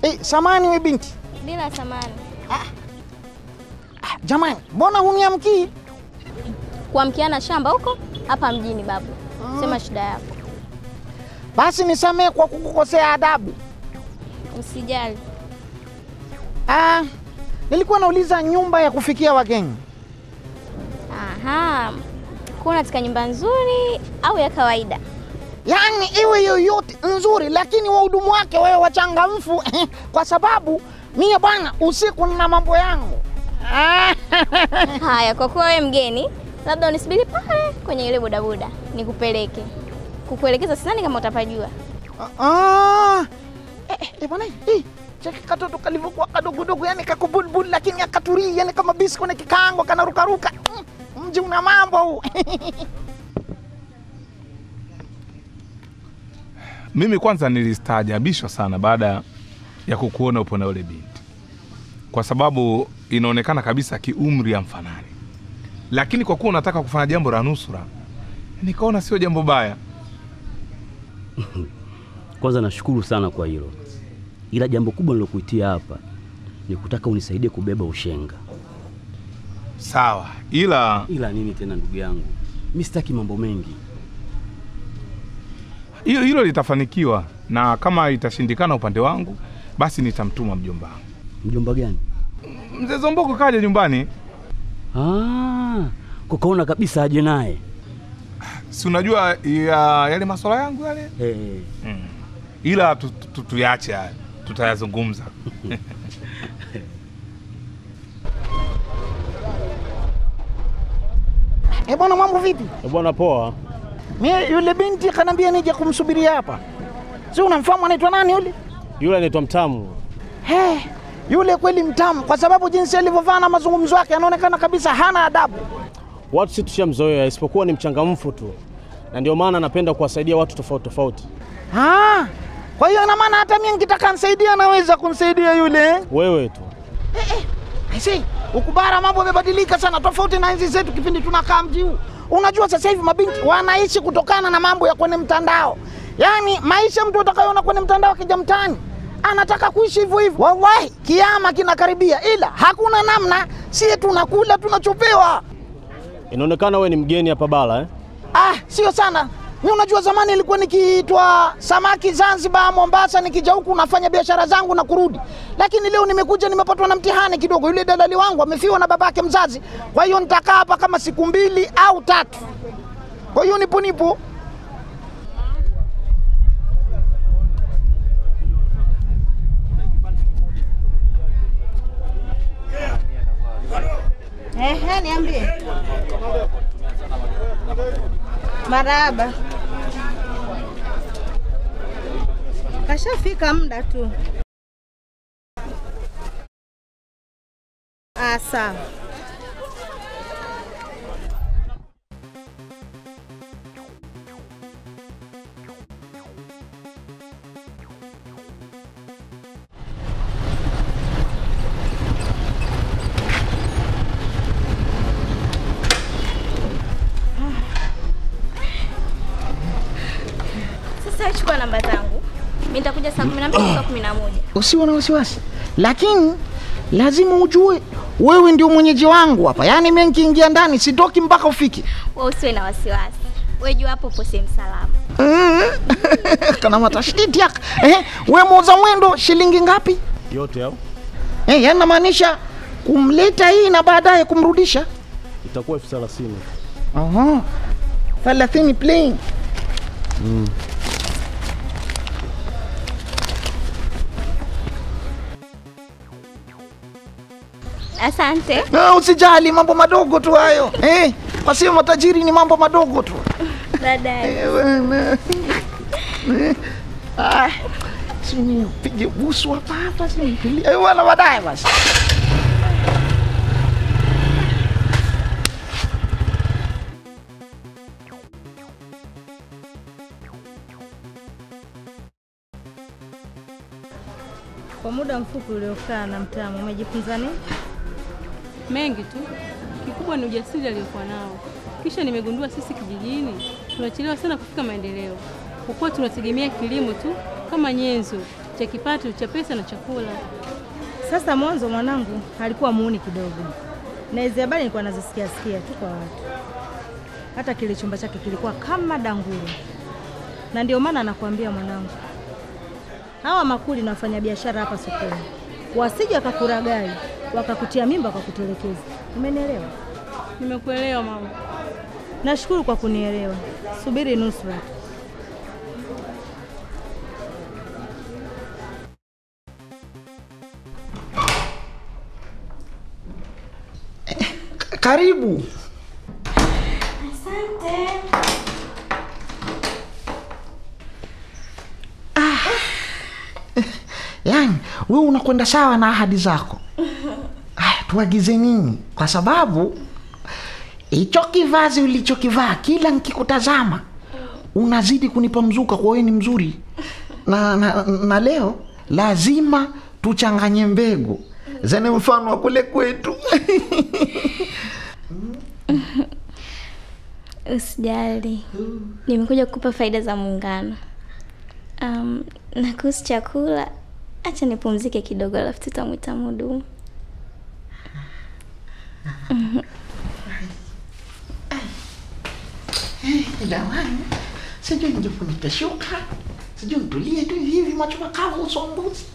Eh, samani we binti. Bila samani. Ah, jamani, mbona huniamkii? Kuamkiana shamba huko hapa mjini babu. Sema shida yako. Basi nisamee kwa kukukosea adabu. Usijali. Ah, nilikuwa nauliza nyumba ya kufikia wageni. Aha. Kuna katika nyumba nzuri au ya kawaida? Yaani iwe yoyote nzuri, lakini wahudumu wake wawe wachangamfu kwa sababu mie bwana, usiku na mambo yangu. Haya, kwa kuwa wewe mgeni, labda unisubiri pale kwenye ile bodaboda nikupeleke. Kukuelekeza sidhani kama utapajua. Ah, eh, eh, bwana, eh, cheki katoto kalivyokuwa kadogodogo, yani kakubulbul, lakini akaturii, yani kama bisi kwenye kikaango kanarukaruka. Mm, Mji una mambo huu. Mimi kwanza nilistaajabishwa sana baada ya kukuona upo na yule binti, kwa sababu inaonekana kabisa kiumri ya mfanani, lakini kwa kuwa unataka kufanya jambo la nusura, nikaona sio jambo baya. Kwanza nashukuru sana kwa hilo, ila jambo kubwa nilokuitia hapa ni kutaka unisaidie kubeba ushenga. Sawa, ila Ila nini tena, ndugu yangu, mi sitaki mambo mengi. hilo hilo litafanikiwa, na kama itashindikana upande wangu, basi nitamtuma mjomba wangu. Mjomba gani? Mzee Zomboko kaja nyumbani, Ah, kukaona kabisa aje naye. si unajua ya, yale masuala yangu yale Eh, mm. Ila tu- tu- tu- tuyache haya, tutayazungumza. Eh, bwana, mambo vipi? Eh, Bwana poa. Mie yule binti kanambia nije kumsubiria hapa. Si unamfahamu anaitwa nani yule? Yule anaitwa Mtamu. He, yule kweli mtamu, kwa sababu jinsi alivyovaa na mazungumzo yake anaonekana kabisa hana adabu. Watu si tushamzoea, isipokuwa ni mchangamfu tu, na ndio maana anapenda kuwasaidia watu tofauti tofauti. Ah, kwa hiyo ina maana hata mimi nikitaka nisaidia anaweza kumsaidia yule. Wewe tu Aisee, huku bara mambo yamebadilika sana, tofauti na enzi zetu kipindi tunakaa mji huu. Unajua sasa hivi mabinti wanaishi kutokana na mambo ya kwenye mtandao, yaani maisha mtu atakayoona kwenye mtandao akija mtaani anataka kuishi hivyo hivyo. Wallahi, kiama kinakaribia, ila hakuna namna, sie tunakula tunachopewa. inaonekana wewe ni mgeni hapa bara eh? Ah, sio sana. Mi unajua zamani ilikuwa nikiitwa samaki Zanzibar, Mombasa, nikija huku nafanya biashara zangu na kurudi, lakini leo nimekuja nimepatwa na mtihani kidogo. Yule dalali wangu amefiwa na babake mzazi, kwa hiyo nitakaa hapa kama siku mbili au tatu. Kwa hiyo nipo nipo. Ehe, niambie. Marahaba. Kashafika muda tu. Ah, sawa. Sasa chukua namba zangu. Mimi nitakuja saa 12 saa 11. Usiwe na wasiwasi, lakini lazima ujue wewe ndio mwenyeji wangu hapa, yaani mimi nikiingia ndani sitoki mpaka ufike. Wewe usiwe na wasiwasi. Wewe jua hapo upo sehemu salama. Kana matashtiti yaka. Eh, we muuza mwendo shilingi ngapi? Yote au Eh, yaani namaanisha kumleta hii na baadaye kumrudisha. itakuwa elfu thelathini. Aha. 30 plain. Asante. Ah, usijali mambo madogo tu hayo. Eh, kwa sio matajiri ni mambo madogo tu. Baadaye. Eh, bwana. Eh, Ah, si nipige busu hapa hapa si nitulie. Eh, bwana baadaye basi. Kwa muda mfupi uliokaa na Mtamu, umejifunza nini? mengi tu. Kikubwa ni ujasiri aliyokuwa nao. Kisha nimegundua sisi kijijini tunachelewa sana kufika maendeleo, kwa kuwa tunategemea kilimo tu kama nyenzo cha kipato cha pesa na chakula. Sasa mwanzo mwanangu alikuwa muuni kidogo, na hizi habari nilikuwa nazisikia sikia tu kwa watu. Hata kile chumba chake kilikuwa kama danguru, na ndio maana nakwambia mwanangu, hawa makuli na wafanyabiashara hapa sokoni wasije wakakuragai wakakutia mimba wakakutelekeza. Umenielewa? Nimekuelewa mama. Nashukuru kwa kunielewa. Subiri nusra. Karibu. Asante. Yaani wewe unakwenda sawa na ahadi zako. Aya, tuagize nini? Kwa sababu hicho kivazi ulichokivaa kila nikikutazama unazidi kunipa mzuka, kwa wewe ni mzuri na, na, na leo lazima tuchanganye mbegu zenye mfano wa kule kwetu. Usijali, nimekuja kukupa faida za muungano. Um, na kuhusu chakula, acha nipumzike kidogo, alafu tutamwita mhudumu. Jamani, sijui nijifunike shuka, sijui nitulie tu hivi macho makavu uso mbuzi.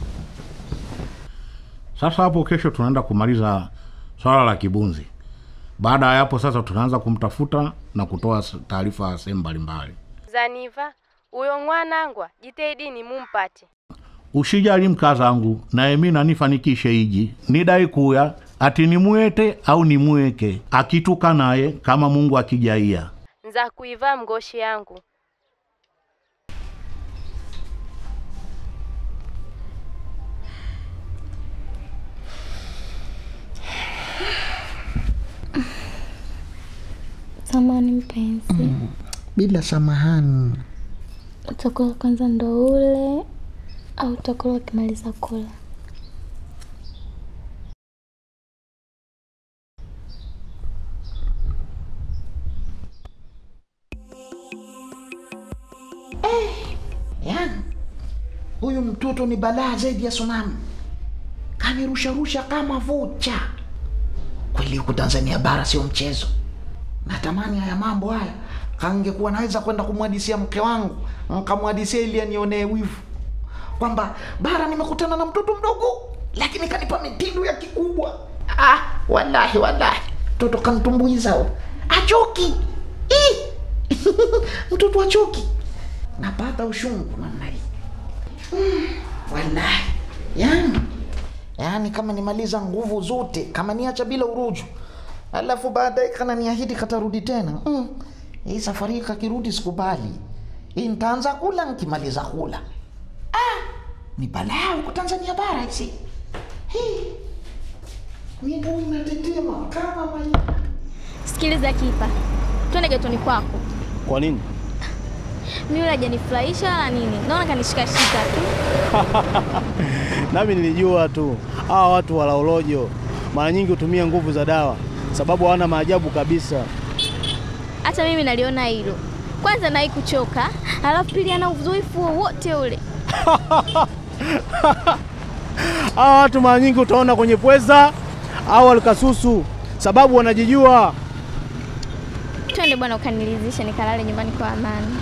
Sasa hapo kesho tunaenda kumaliza swala la kibunzi. Baada ya hapo sasa tunaanza kumtafuta na kutoa s- taarifa sehemu mbalimbali. Zaniva, uyo mwanangwa jitahidini mumpate. Ushijali mkazangu, naye mi nanifanikishe iji nidai kuya ati nimwete au nimweke akituka naye kama Mungu akijaia. Nza kuiva mgoshi yangu. Samani mpenzi, Bila samahani. utakula kwanza ndo ule au utakula ukimaliza kula? Yaani huyu mtoto ni balaa zaidi ya tsunami, kanirusharusha kama vocha. Kweli huku Tanzania bara sio mchezo. Natamani haya mambo haya kangekuwa naweza kwenda kumwadisia mke wangu, nkamwadisia ili anionee wivu kwamba bara nimekutana na mtoto mdogo, lakini kanipa mitindo ya kikubwa. Ah, wallahi wallahi, mtoto kantumbuiza huyo. achoki Ih! mtoto achoki napata ushungu namna hii mm, wallahi yani yani kama nimaliza nguvu zote kama niacha bila uruju alafu baadaye kana niahidi katarudi tena mm. hii safari hii kakirudi sikubali hii nitaanza kula nkimaliza kula ah, ni balaa huko tanzania bara hizi Hii. miguu inatetema kama maji Sikiliza kipa, twende getoni kwako. Kwa nini? Mimi yule hajanifurahisha wala nini, naona kanishikashika tu. Nami nilijua tu hawa watu walaolojo mara nyingi hutumia nguvu za dawa, sababu hawana maajabu kabisa. Hata mimi naliona hilo. Kwanza nai kuchoka, alafu pili ana uzoefu wowote ule. Hawa watu mara nyingi utaona kwenye pweza au alikasusu, sababu wanajijua. Twende bwana, ukanilizishe nikalale nyumbani kwa amani.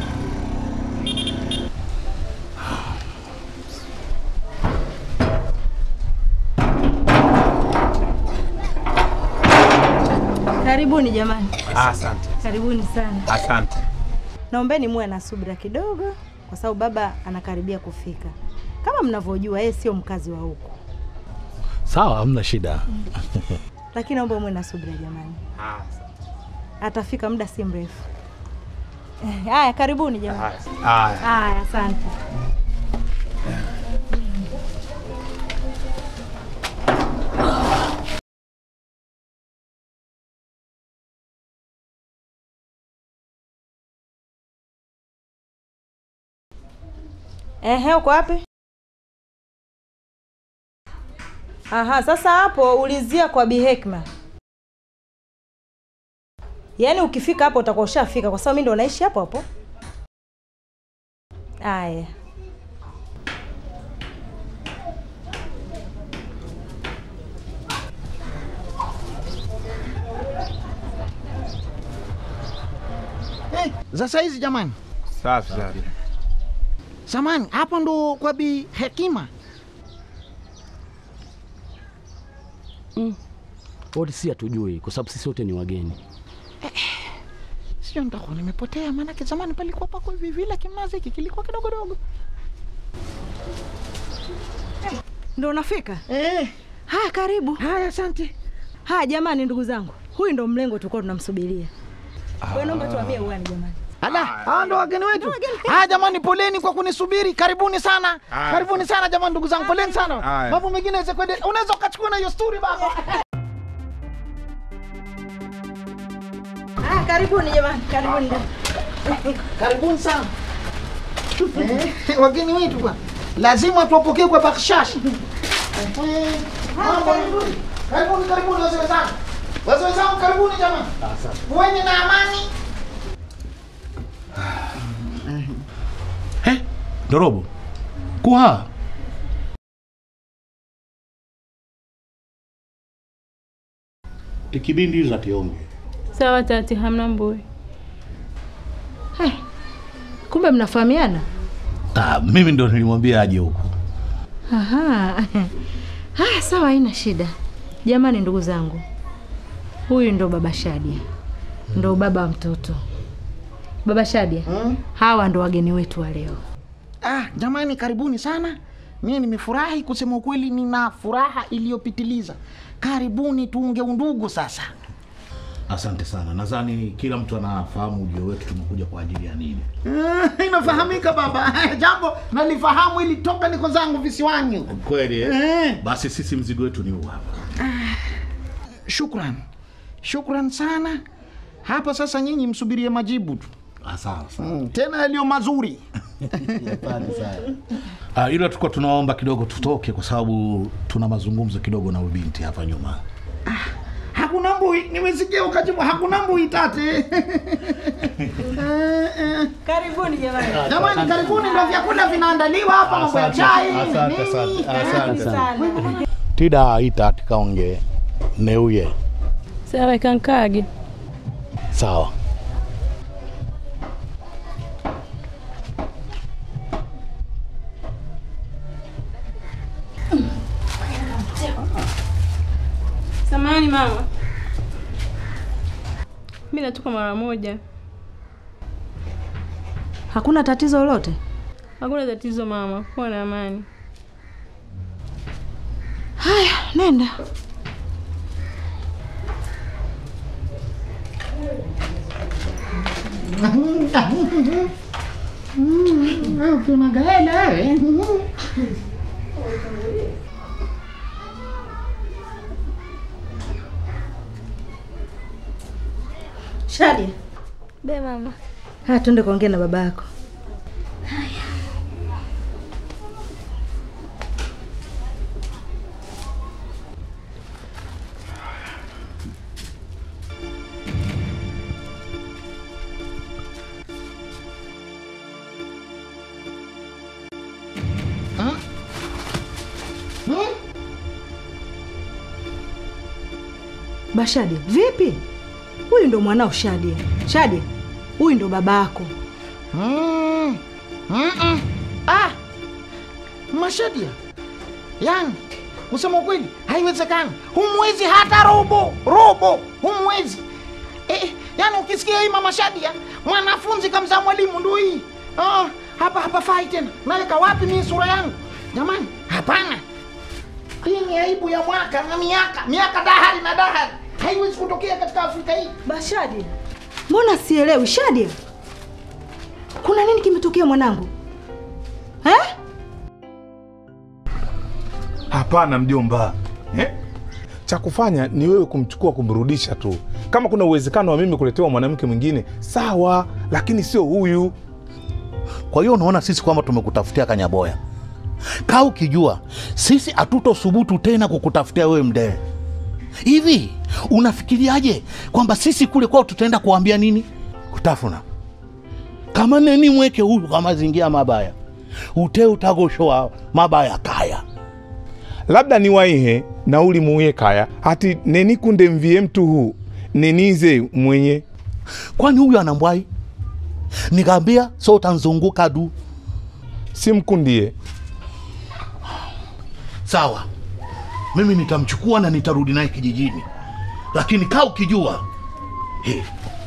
Karibuni jamani, Asante, karibuni sana. asante. Naombeni muwe na subira kidogo, kwa sababu baba anakaribia kufika. Kama mnavyojua, yeye sio mkazi wa huku, Sawa, hamna shida. lakini naomba muwe na subira jamani, atafika muda si mrefu. Eh, Haya, karibuni jamani. Haya. Haya, asante. Ehe, uko wapi? Aha, sasa hapo ulizia kwa Bi Hekma. Yaani ukifika hapo utakuwa ushafika kwa sababu mimi ndo naishi hapo hapo. Aya. za saizi jamani. Safi safi. Samani, hapo ndo kwa Bi Hekima. Wote si hatujui kwa sababu sisi wote ni wageni. Sio nitakuwa nimepotea, maanake zamani palikuwa pako hivi vile, kimnazi hiki kilikuwa kidogo dogo. Ndo unafika? Eh. Haya, karibu. Haya, asante. Haya jamani, ndugu zangu, huyu ndo mlengo tulikuwa tunamsubiria. Wewe naomba tuambie uani jamani. Ala, hawa ndo wageni wetu. Haya jamani, poleni kwa kunisubiri. Karibuni sana, Haya. karibuni sana jamani, ndugu zangu, poleni sana. Haya. Mambo mengine yaweze kuendelea. Unaweza ukachukua na hiyo story baba. Ah, karibuni jamani, karibuni. Karibuni sana. Eh, wageni wetu bwana, lazima tuwapokee kwa bakshash. Eh, mambo ni- Karibuni, karibuni wazee wenzangu, wazee wenzangu, karibuni jamani, kuweni na amani. He, Ndorobo. Kuha. Ikibindi tionge. Sawa tati, hamna mbui. Kumbe mnafahamiana? Ah, mimi ndo nilimwambia aje huku. Aha. Haya, sawa, haina shida. Jamani, ndugu zangu, huyu ndo baba Shadia, ndo baba wa mtoto. Baba Shadia, hawa ndo wageni wetu wa leo. Ah, jamani karibuni sana. Mimi nimefurahi kusema ukweli, nina furaha iliyopitiliza. Karibuni tuunge undugu sasa. Asante sana. Nadhani kila mtu anafahamu ujio wetu tumekuja kwa ajili ya nini. Ah, Inafahamika baba, jambo nalifahamu ili toka niko zangu visiwani. huko. Kweli eh? Eh. Basi sisi mzigo wetu ni huu hapa. Shukran, shukran sana. Hapa sasa nyinyi msubirie majibu tu. Ah, sawa sawa. Mm, tena yaliyo mazuri. Ah, ila tulikuwa tunaomba kidogo tutoke kwa sababu tuna mazungumzo kidogo na huyu binti hapa nyuma. Hakuna mbui, nimesikia ukajibu hakuna mbui tate. Eh, eh. Karibuni jamani. Jamani, karibuni, ndo vyakula vinaandaliwa hapa, mambo ya chai Asante, nini. asante, Eh, asante sana. Sana. Tida ita tikaonge neuye. Sawa kankage. Sawa. Samahani mama, mi natoka mara moja. Hakuna tatizo lolote? Hakuna tatizo mama, kuwa na amani. Haya, nenda. Unagaela wewe. Shadia, Be mama. haya tuende kuongea na baba yako. Hmm? Hmm? Bashadia, vipi? Huyu ndo mwanao Shadia. Shadia, huyu ndo baba yako. Mm. Mm-mm. Ah. Mashadia. Yaani, kusema ukweli haiwezekani. Humwezi hata robo, robo, humwezi. Eh, yaani ukisikia hii mama Shadia, mwanafunzi kamzaa mwalimu ndio hii. Ah, hapa hapa fai tena. Naweka wapi mimi sura yangu? Jamani, hapana. Hii ni aibu ya mwaka na miaka, miaka dahari na dahari. Haiwezi kutokea katika Afrika hii. Bashadia, mbona sielewi? Shadia, kuna nini kimetokea mwanangu eh? Hapana mjomba, eh? cha kufanya ni wewe kumchukua kumrudisha tu. Kama kuna uwezekano wa mimi kuletewa mwanamke mwingine sawa, lakini sio huyu. Kwa hiyo unaona sisi kwamba tumekutafutia kanyaboya. Kaa ukijua sisi hatutothubutu tena kukutafutia wewe mdee. Hivi unafikiriaje kwamba sisi kule kwao tutaenda kuambia nini? Kutafuna kama neni mweke huyu kwa mazingira mabaya ute utagoshoa mabaya kaya labda niwaihe nauli muuye kaya hati nenikunde mvie mtu huu nenize mwenye kwani huyu anambwai nikaambia so utanzunguka du simkundie sawa mimi nitamchukua na nitarudi naye kijijini lakini kaa ukijua hey,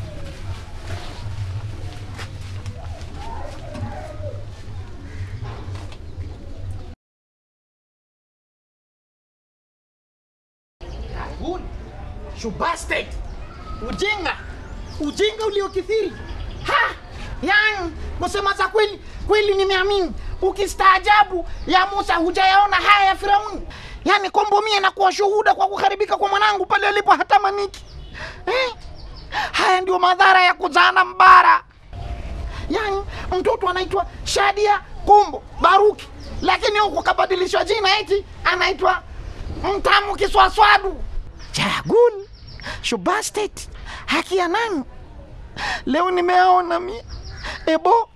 Good. You bastard. Ujinga, ujinga uliokithiri. Ha! Yani, kusema za kweli, kweli nimeamini. Ukistaajabu ya Musa hujayaona haya ya Firauni. Yani kombo mie na kuwa shuhuda kwa kuharibika kwa mwanangu pale alipo hatamaniki. Eh? Haya ndio madhara ya kuzaana mbara. Yani mtoto anaitwa Shadia Kombo Baruki, lakini huku kabadilishwa jina eti anaitwa Mtamu Kiswaswadu. Chagul Shubastet, haki ya nani? Leo nimeaona mi ebo.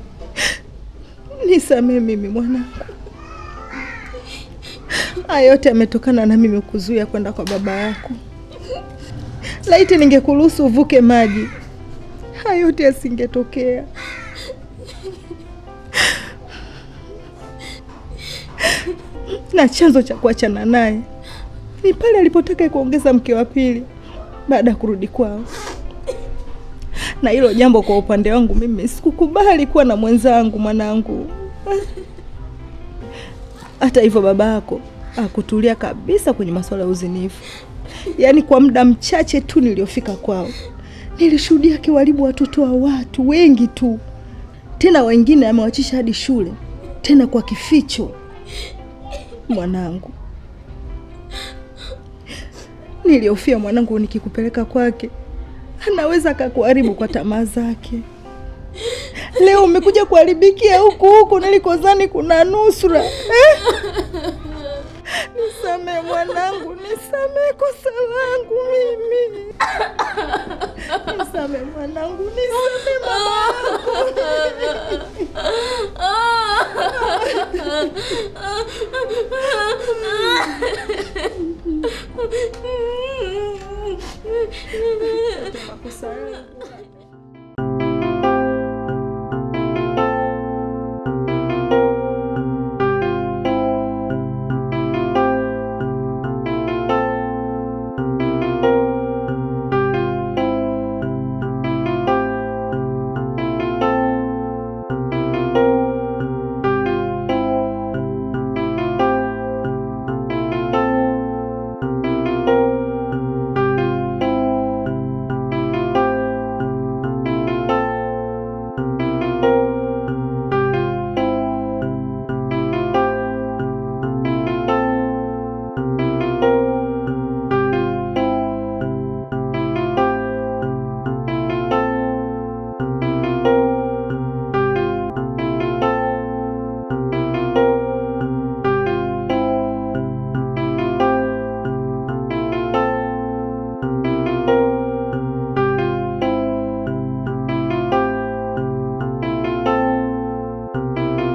Nisamee mimi mwanangu, haya yote yametokana na mimi kuzuia kwenda kwa baba yako. Laiti ningekuruhusu uvuke maji, haya yote yasingetokea. Na chanzo cha kuachana naye ni pale alipotaka kuongeza mke wa pili baada ya kurudi kwao, na hilo jambo kwa upande wangu mimi sikukubali kuwa na mwenzangu mwanangu. Hata hivyo baba yako akutulia kabisa kwenye masuala ya uzinifu. Yaani kwa muda mchache tu niliofika kwao, nilishuhudia akiwaribu watoto wa watu wengi tu, tena wengine amewachisha hadi shule, tena kwa kificho. Mwanangu, niliofia mwanangu, nikikupeleka kwake anaweza akakuharibu kwa tamaa zake. Leo umekuja kuharibikia huku huku nilikozani kuna nusura eh? Nisamee mwanangu, nisamee kosa langu mimi. Nisamee mwanangu, nisamee mama yangu.